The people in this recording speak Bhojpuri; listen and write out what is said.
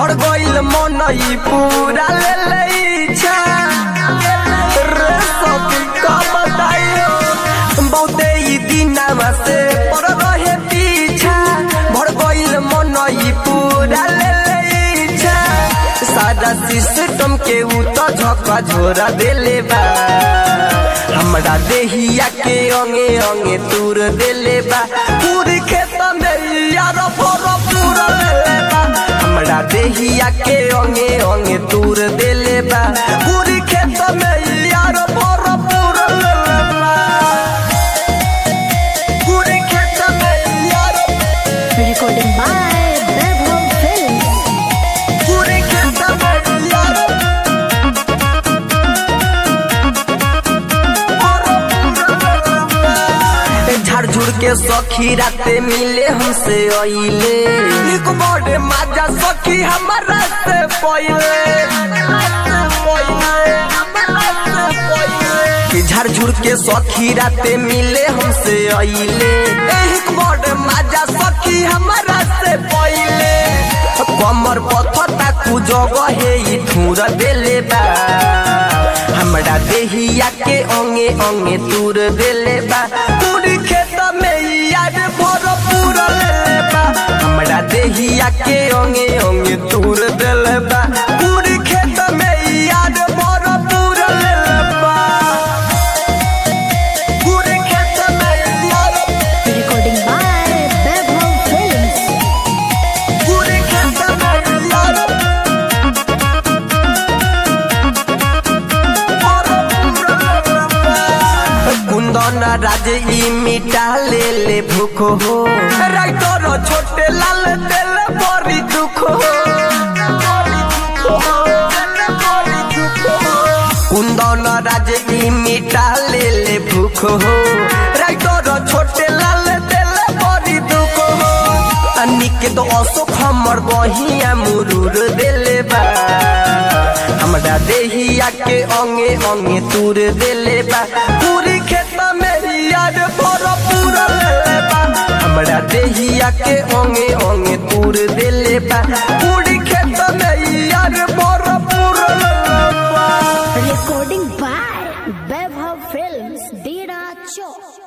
बढ़ गइल मन ई पूरा ले ले इच्छा रे सखी का बताइयो बहुते ई दिनावा से पड़ रहे पीछा बढ़ गइल मन ई पूरा ले ले इच्छा सारा सिस्टम के ऊ तो झका झोरा देले बा हमरा देहिया के अंगे अंगे तूर देले बा पूरी खेत में यार फोर पूरा लेले बा हमरा देहिया के अंगे अंगे तूर देले बा पूरी खेत में यार फोर पूरा लेले बा पूरी खेत में यार Recording by Vaibhav Films. पूरी खेत में यार झाड़ झुड़ के सखी राते मिले हमसे अइले एक बड़े माजा सखी हमारा से पहिले कि झाड़ झुड़ के सखी राते मिले हमसे अइले एक बड़े माजा सखी हमारा से पहिले कमर पथता कु जगह हे ई ठूर देले बा हमरा देहिया के अंगे अंगे तूर देले बा पूरी खेत में याद भर पूरा लेले बा हमरा देहिया के अंगे अंगे तूर देले बा पूरी खेत में याद भर पूरा लेले बा पूरी खेत में याद Recording by Vaibhav Films. पूरी खेत में याद कुंदन राज ई मिटा ले ले भूख हो राइटर छोटे लाल दिल बड़ी दुख हो कुंदन राज ई मिटा ले ले भूख हो राइटर छोटे लाल दिल बड़ी दुख हो अनिक तो अशोक हमर बहिया मुरूर देले बा हमरा देहिया के अंगे अंगे तूर देले बा पूरी खेत में याद भर पूरा लेले बा हमरा देहिया के अंगे अंगे तूर देले बा पूरी खेत में याद भर पूरा लेले बा Recording by Vaibhav Films. Dera Chowk.